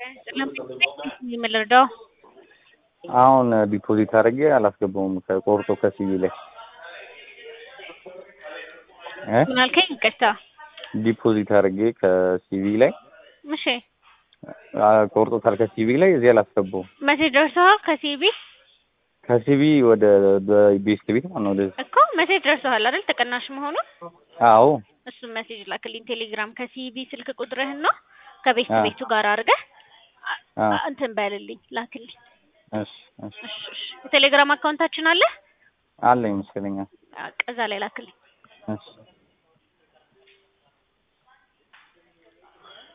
የምንረዳው አሁን ዲፖዚት አድርጌ አላስገባውም ከቆርጦ ከሲቪ ላይ እ ምን አልከኝ? ይቅርታ። ዲፖዚት አድርጌ ከሲቪ ላይ እሺ አ፣ ቆርጦታል ከሲቪ ላይ እዚህ አላስገባውም። መሴጅ ደርሰዋል ከሲቢ ከሲቪ ወደ ቤስት ቤት ማለት ነው ወደ እኮ መሴጅ ደርሰዋል አይደል? ተቀናሽ መሆኑን አዎ እሱን መሴጅ ላክልኝ ቴሌግራም ከሲቢ ስልክ ቁጥርህን ነው ከቤት አ። ቤቱ ጋር አድርገህ አ፣ እንትን በልልኝ ላክልኝ። እሺ እሺ እሺ እሺ። የቴሌግራም አካውንታችን አለ አለ ይመስለኛል። በቃ እዛ ላይ ላክልኝ። እሺ